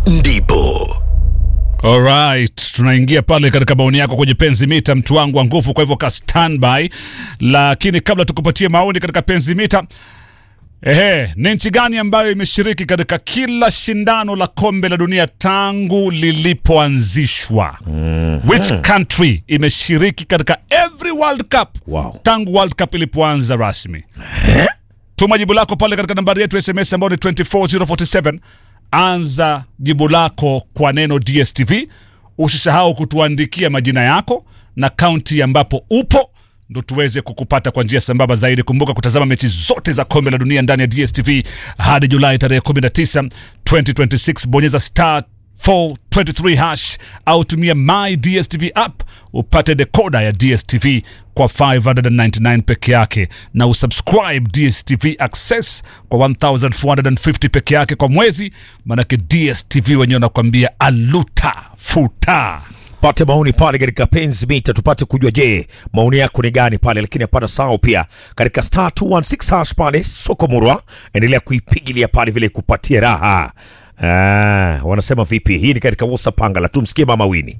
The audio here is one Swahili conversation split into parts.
ndipo Alright, tunaingia pale katika maoni yako kwenye penzi mita, mtu wangu wa nguvu. Kwa hivyo ka standby, lakini kabla tukupatie maoni katika penzi mita, ehe, ni nchi gani ambayo imeshiriki katika kila shindano la kombe la dunia tangu lilipoanzishwa? Which country imeshiriki katika every World Cup Wow. tangu World Cup ilipoanza rasmi? Tuma jibu lako pale katika nambari yetu ya SMS ambayo ni 24047. Anza jibu lako kwa neno DSTV. Usisahau kutuandikia majina yako na kaunti ambapo upo, ndo tuweze kukupata kwa njia sambamba zaidi. Kumbuka kutazama mechi zote za kombe la dunia ndani ya DSTV hadi Julai tarehe 19, 2026. Bonyeza star 423 hash au tumia my DSTV app upate dekoda ya DSTV kwa 599 peke yake na usubscribe DSTV Access kwa 1450 peke yake kwa mwezi, manake DSTV wenyewe wanakuambia aluta futa. pate maoni pale katika penzi mita tupate kujua je maoni yako ni gani pale lakini apata sao pia katika star 216 hash pale soko murwa endelea kuipigilia pale vile kupatia raha ah, wanasema vipi hii ni katika wosa pangala tumsikie mama wini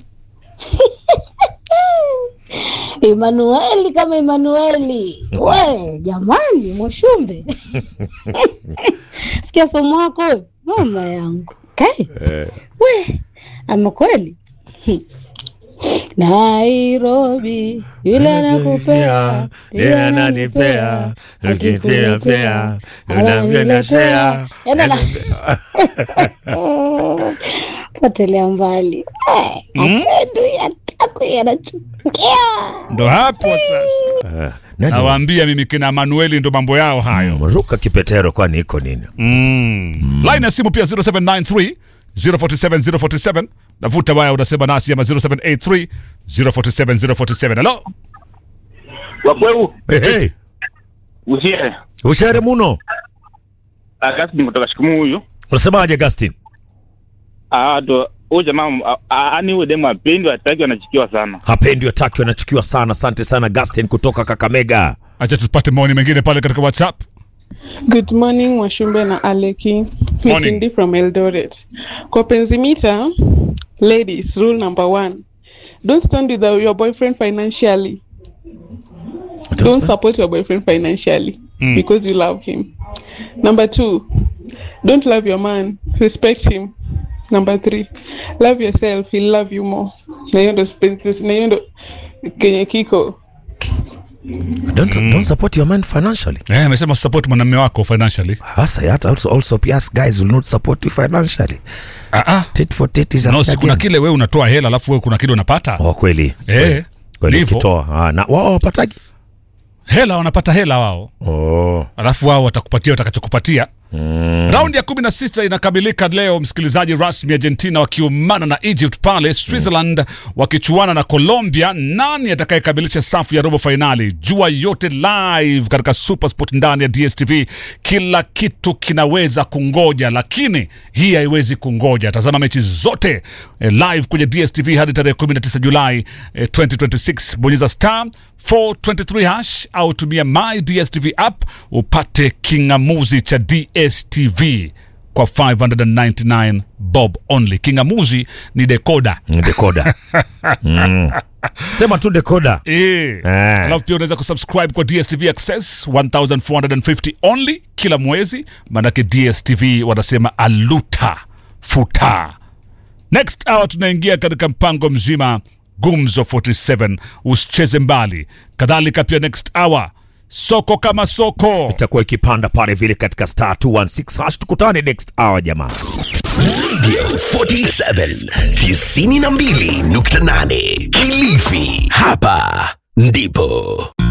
Emanueli kama Emanueli. We jamani, Mwashumbe sikia somo wako we, mama yangu okay. We ama kweli Nairobi yule anakupea yule ananipea akikuletea ananiletea Yaani ana- potelea mbali apendwi atakwi anachukia Ndo hapo sasa ah, nani nawaambia mimi kina Manueli ndo mambo yao hayo. ruka kipetero kwani iko nini Mm. Line ya simu pia 0793 047 047. Navuta waya unasema nasi ama 0783 047 047. Hello? wakweu hey, hey. usie ushere muno Augustine kutoka shikumu huyu unasemaje Agustin Ah, to huyu jamaa ah, ah, ani huyu demu apendi wataki wanachikiwa sana hapendi wataki wanachukiwa sana asante sana Agustin kutoka Kakamega Acha tupate maoni mengine pale katika WhatsApp. Good morning Washumbe na Aleki. Morning. Mikindi from Eldoret. Kwa Penzimita, ladies, rule number one. Don't stand with your boyfriend financially. Don't support your boyfriend financially because you love him. Number two, don't love your man, respect him. Number three, love yourself, he'll love you more. Na hiyo ndo spen- na hiyo ndo kenye kiko don't, don't support your man financially Eh, amesema support mwanamume wako financially. hasa yata also, also yes, guys will not support you financially Ah ah. tit for tit is a No, fair si kuna game. kile wewe unatoa hela alafu wewe kuna kile unapata. oh, kweli Eh, Kweli. kweli ndivyo. ukitoa ah, na wao wapatagi Hela wanapata hela wao. oh. alafu wao watakupatia watakachokupatia mm. raundi ya kumi na sita inakamilika leo msikilizaji rasmi argentina wakiumana na egypt pale switzerland wakichuana na colombia nani atakayekamilisha safu ya robo fainali jua yote live katika supersport ndani ya dstv kila kitu kinaweza kungoja lakini hii haiwezi kungoja tazama mechi zote eh, live kwenye dstv hadi tarehe 19 julai eh, 2026 bonyeza star 423 hash au tumia my dstv app upate kingamuzi cha dstv kwa 599 bob only kingamuzi ni dekoda dekoda mm. sema tu dekoda Eh. Eh. alafu pia unaweza kusubscribe kwa dstv access 1450 only kila mwezi maanake dstv wanasema aluta futa next hour tunaingia katika mpango mzima gumzo 47 usicheze mbali kadhalika pia next hour soko kama soko itakuwa ikipanda pale vile katika star 216 hash tukutane next hour jamaa Radio 47 92.8 Kilifi. Hapa ndipo